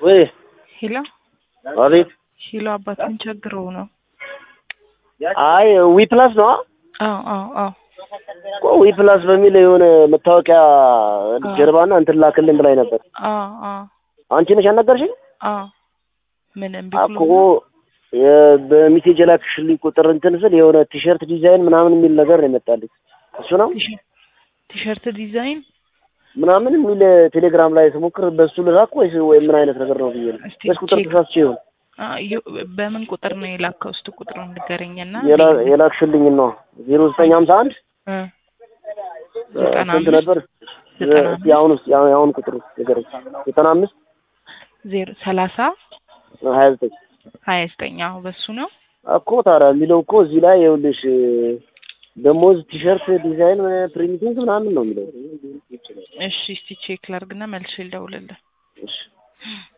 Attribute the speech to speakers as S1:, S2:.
S1: ወይ
S2: ሄሎ
S1: አቤት።
S2: ሄሎ፣ አባትን ቸግረው ነው?
S1: አይ ዊ ፕላስ ነው
S2: አዎ አዎ አዎ
S1: እኮ ዊ ፕላስ በሚል የሆነ መታወቂያ ጀርባና እንትን ላክልን ብላኝ ነበር።
S2: አዎ አዎ
S1: አንቺ ነሽ ያናገርሽኝ?
S2: አዎ ምን እምቢ
S1: እኮ
S2: ብሎ ነው?
S1: የ- በሜሴጅ የላክሽልኝ ቁጥር እንትን ስል የሆነ ቲሸርት ዲዛይን ምናምን የሚል ነገር ነው የመጣልኝ። እሱ ነው
S2: ቲሸ- ቲሸርት ዲዛይን
S1: ምናምን የሚል ቴሌግራም ላይ ስሞክር በሱ ልላክ ወይስ ወይ ምን አይነት ነገር ነው ብዬ ነው።
S2: እስቲ
S1: በስ ቁጥር
S2: ቼክ
S1: ተሳስቼ ይሆን
S2: አ፣ ዩ- በምን ቁጥር ነው የላከው? እስቲ ቁጥሩን ንገረኝና
S1: የላ- የላክሽልኝ ነው ዜሮ ዘጠኝ ሀምሳ አንድ
S2: እ ዘጠና
S1: ስንት
S2: አምስት
S1: ነበር?
S2: ዘጠና
S1: እስኪ አሁን ውስጥ የአሁን ቁጥር ንገረኝ። ዘጠና አምስት
S2: ዜሮ ሰላሳ
S1: ሀያ ዘጠኝ
S2: ሀያ ዘጠኝ አዎ በሱ ነው።
S1: እኮ ታዲያ የሚለው እኮ እዚህ ላይ ይኸውልሽ ደሞዝ ቲሸርት ዲዛይን ፕሪንቲንግ ምናምን ነው የሚለው።
S2: እሺ እስቲ ቼክ ላርግና መልሼ ልደውልልህ።
S1: እሺ